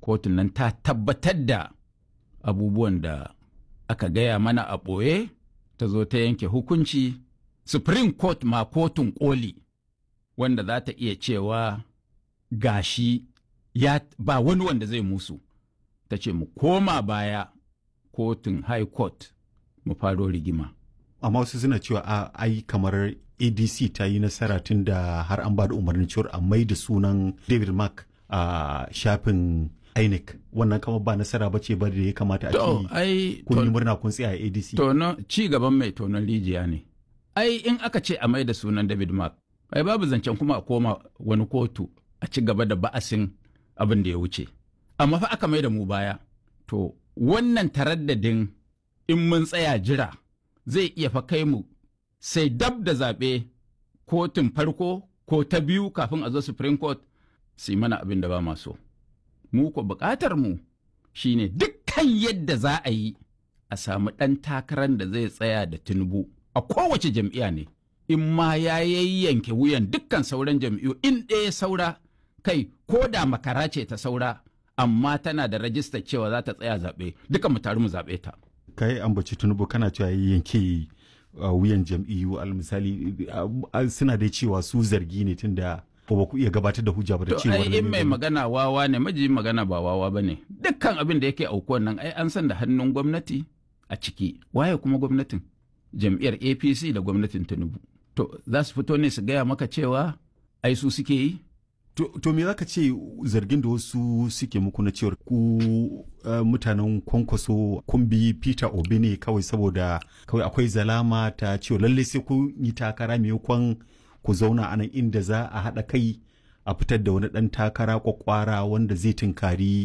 kotun nan ta tabbatar da abubuwan da aka gaya mana a ɓoye ta zo ta yanke hukunci supreme court ma kotun koli wanda za ta iya cewa gashi ya ba wani wanda zai musu ta ce mu koma baya kotun high court mu faro rigima amma wasu suna cewa a ai kamar adc ta yi nasara tun da har an ba da umarnin cewar a mai da sunan david mark a shafin inec wannan kama ba nasara ba ce ba da ya kamata a to ce ai kun yi to- murna kun tsaya a adc tono ci gaban mai tonon rijiya ne ai in aka ce a mai da sunan david mark ai babu zancen kuma a koma wani kotu a ci gaba da ba'asin abin da ya wuce amma fa aka mai da mu baya to wannan taraddadin in mun tsaya jira zai iya fa kai mu sai dab da zaɓe kotun farko ko ta biyu kafin a zo supreme court su yi mana abin da ba ma so mu ko buƙatar mu shine dukkan yadda za a yi a samu ɗan takarar da zai tsaya da tinubu a kowace jam'iyya ne in ma ya yayyanke wuyan dukkan sauran jam'iyyu in ɗaya saura kai ko da makara ce ta saura amma tana da rajistar cewa za ta tsaya zaɓe duka mu taru mu zaɓe ta ka yi ambaci tunubu kana cewa ya yanke uh, wuyan jam'iyyu al misali uh, uh, suna dai cewa su zargi ne tun da ba ku iya gabatar da hujja ba da To cewa ai in mai magana wawa ne maji magana ba wawa ba ne dukkan abin da yake aukuwan nan ai an san da hannun gwamnati a ciki waye kuma gwamnatin jam'iyyar apc da gwamnatin tinubu to za su fito ne su gaya maka cewa ai su suke yi To, to me zaka ce zargin da wasu suke muku na cewar ku uh, mutanen kwankwaso kun bi Peter Obi ne kawai saboda kawai akwai zalama ta cewa lalle sai kun yi takara maimakon ku zauna a nan inda za a haɗa kai a fitar da wani ɗan takara kwakwara wanda zai tunkari